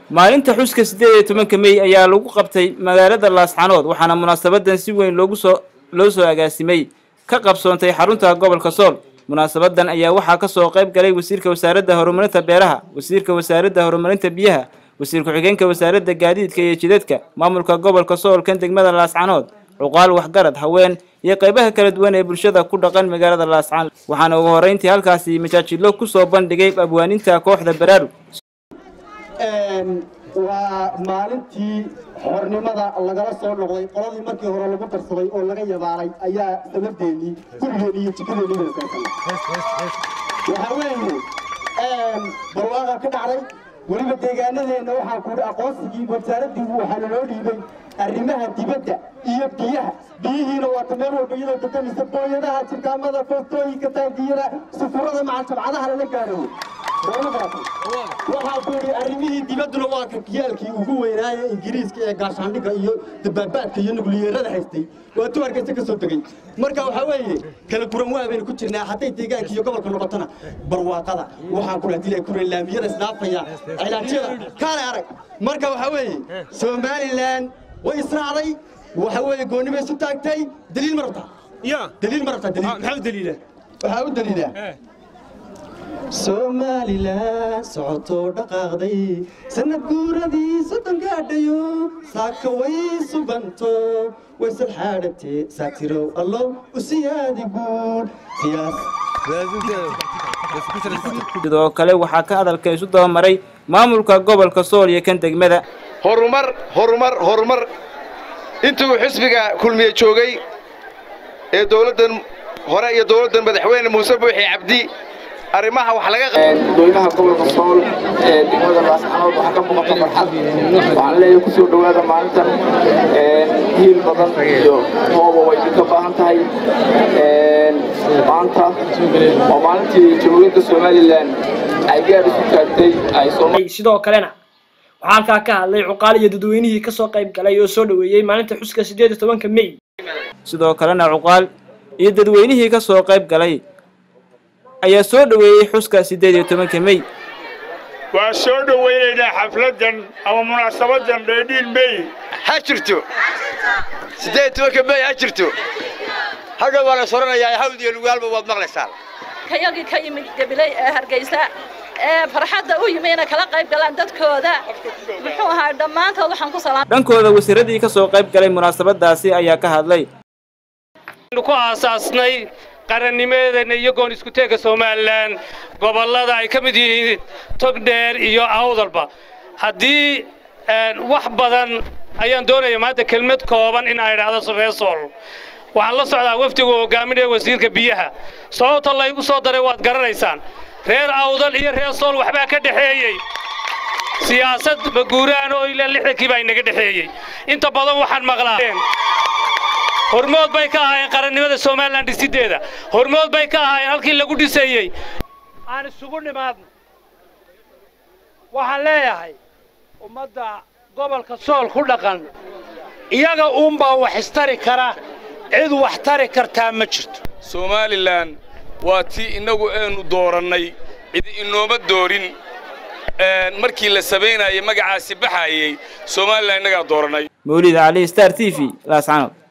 maalinta xuska siddeed iyo tobanka mey ayaa lagu qabtay magaalada laascanood waxaana munaasabadan si weyn loogu soo loo soo agaasimay ka qabsoontay xarunta gobolka sool munaasabadan ayaa waxaa kasoo qayb galay wasiirka wasaaradda horumarinta beeraha wasiirka wasaaradda horumarinta biyaha wasiir ku-xigeenka wasaaradda gaadiidka iyo jidadka maamulka gobolka sool kan degmada laascanood cuqaal waxgarad haween iyo qaybaha kala duwan ee bulshada ku dhaqan magaalada laascanood waxaana ugu horreyntii halkaasi majaajilo kusoo bandhigay abwaaninta kooxda baraarug waa maalintii xornimada lagala soo noqday qoladii markii hore lagu darsaday oo laga yabaalay ayaa sabadeennii gurigeennii iyo jikadeennii waxaa weeye barwaaqa ka dhacday weliba deegaanadeenna waxaa kuhi aqoonsigii wasaaraddii waxaa naloo dhiibay arrimaha dibadda iyo biyaha biyihiina waata meel walba iyadoo deganaysa booyadaha jirkaamada foostooyinka taangiyada sufurada maca jabcadaha lala gaaro waxaa ku yidhi arrimihii dibadduna waa ka giyaalkii ugu weynaaye ingiriiska ee gaashaandhigga iyo dabaabaadka iyo nukliyeerada haystay waa tu hargeysa ka soo degay marka waxaa weeye kala guran waa baynu ku jirnaa hadday deegaanka iyo gobolka noqotona barwaaqada waxaan ku hadii ku laamiyada isdhaafaya cilaajyada kaale arag marka waxaa weeye somalilan way israacday waxa weeye goonnimay isu taagtay daliil ma rabtaa daliil ma rabtaa daliil maxaa u daliila waxaa u daliila somalilan socotoo dhaqaaqday sanad guuradii soddon gaadhayo saaka way suganto way salxaadhatee saatirow allow u siyaadi guud sidoo kale waxaa ka hadalka isu dabamaray maamulka gobolka sool iyo kan degmada horumar horumar horumar intuu xisbiga kulmiye joogay ee dowladdan hore iyo dowladdan madaxweyne muuse buuxi cabdi arrimaha wax laga dadweynaha gobolka sool ee degmada laascanood waxaa ka muuqata farxad waxaan leeyahay kusoo dhowaada maalintan hiil badan iyo hooba way idinka baahan tahay maanta waa maalintii jamhuuriyadda somalilan ay gaar isu taagtay ay sidoo kalena waxaa halkaa ka hadlay cuqaal iyo dadweynihii kasoo qayb galay oo soo dhoweeyey maalinta xuska siddeed iyo tobanka mey sidoo kalena cuqaal iyo dadweynihii ka soo qayb galay ayaa soo dhoweeyey xuska siddeed iyo tobanka mey waa soo dhowaynaynaa xafladdan ama munaasabadan dheedhiil mey ha jirto siddeed tobanka mey ha jirto hadhow waa la soranayaa hawd iyo lugaalba waad maqlaysaan kayagii ka yimid gabiley ee hargeysa ee farxadda u yimi inay kala qayb galaan dadkooda muxuu ahaa dhammaantood waxaan ku salaam dhankooda wasiiradii ka soo qayb galay munaasabadaasi ayaa ka hadlay ku aasaasnay qarannimadeena iyo goon iskuteega somalilan gobollada ay ka mid yihiin togdheer iyo awdalba haddii wax badan ayaan doonaya maanta kelmad kooban in ay idhaahdo reesool waxaan la socdaa wafdigu hogaaminaya wasiirka biyaha sababta laygu soo daray waad garanaysaan reer awdal iyo reer sool waxbaa ka dhexeeyey siyaasad maguuraan oo ilaa lixdankii baa inaga dhexeeyey inta badan waxaan maqlaa hormood bay ka ahaayeen qarannimada somalilan dhisideeda hormood bay ka ahaayeen halkii lagu dhisayey aan isugu nimaadno waxaan leeyahay ummadda gobolka sool ku dhaqan iyaga uunbaa wax istari kara cid wax tari kartaa ma jirto somalilan waa tii innagu aynu doorannay cid inooma doorin markii la samaynayay magacaasi baxayey somalilan innagaa doorannay mawlid cali star t v laascanood